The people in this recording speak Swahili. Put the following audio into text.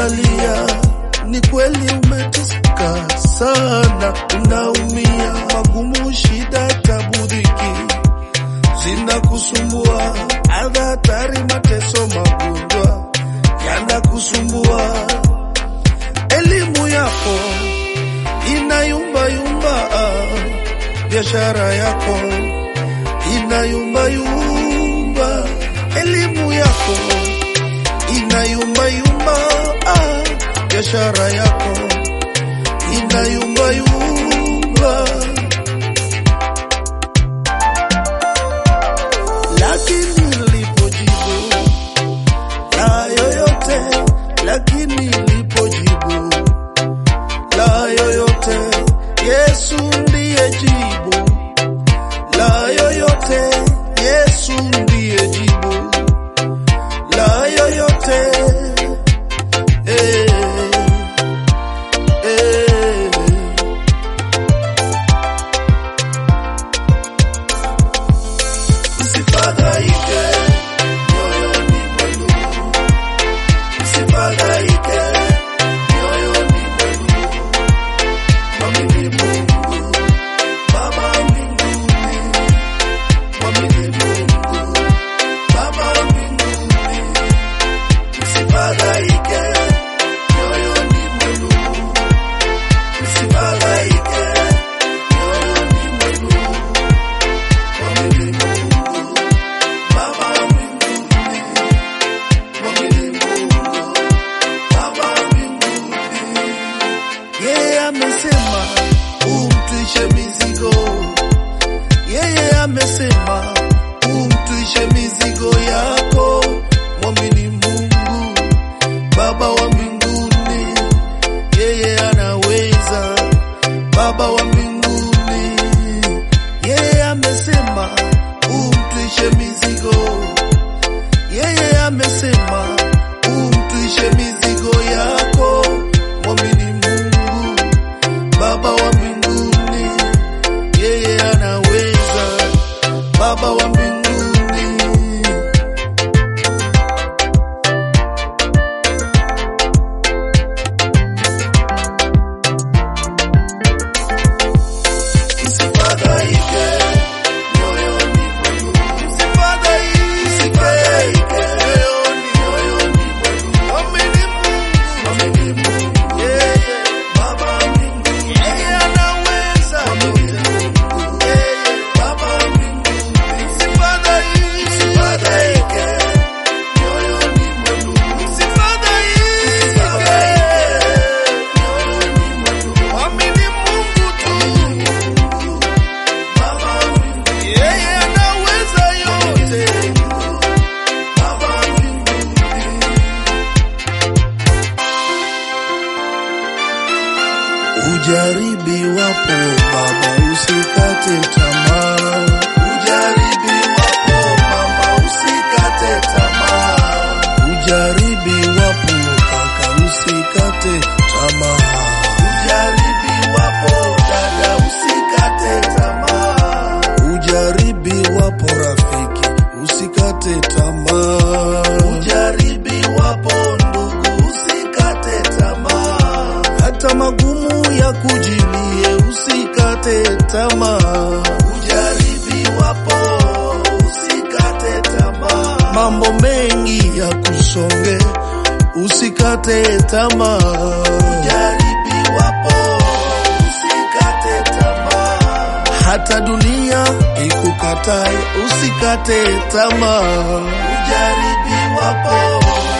unalia, ni kweli umeteseka sana, unaumia, magumu, shida, tabu, dhiki zinakusumbua, adha, hatari, mateso, magonjwa yanakusumbua, elimu yako inayumbayumba, biashara yako inayumbayumba, elimu yako inayumbayumba, ah, biashara yako inayumbayumba, lakini lipojibu la yoyote, lakini lipojibu la yoyote, Yesu ndiye jibu la yoyote, Yesu ndiye jibu la yoyote. Eh, eh. Msifadhaike moyoni mwenu, msifadhaike moyoni mwenu, mwamini Mungu Baba mbinguni, mwamini Mungu Baba mbinguni, msifadhaike moyoni mwenu, msifadhaike moyoni mwenu, mwamini Mungu Baba mbinguni, mwamini Mungu Baba mbinguni. Yeye amesema umtwishe mizigo, yeye amesema umtwishe mizigo yako, mwamini Mungu Baba wa mbinguni, yeye anaweza, Baba wa mbinguni, yeye amesema umtwishe mizigo, yeye amesema umtwishe mizigo yako, mwamini Mungu Baba wa mbinguni, yeye anaweza, Baba wa mbinguni. Msifadhaike moyoni mwenu, msifadhaike moyoni moyoni mwenu, mwamini Mungu, mwamini Mungu, yeye Baba mbinguni, yeye anaweza, mwamini Mungu, yeye Baba mbinguni, msifadhaike, msifadhaike moyoni mwenu, msifadhaike moyoni mwenu, mwamini Mungu tu. Yeye anaweza yote. Ujaribiwapo baba, usikate tamaa. Ujaribiwapo mama, usikate tamaa. Ujaribiwapo kaka, usikate tamaa. Ujaribiwapo dada, usikate tamaa. Ujaribiwapo rafiki, usikate tamaa. Ujaribiwapo ndugu, usikate tamaa. Hata magumu ya kujilie, usikate tamaa. Ujaribiwapo, usikate tamaa. Mambo mengi ya kusonge, usikate tamaa. Ujaribiwapo, usikate tamaa. Hata dunia ikukatae, usikate tamaa. Ujaribiwapo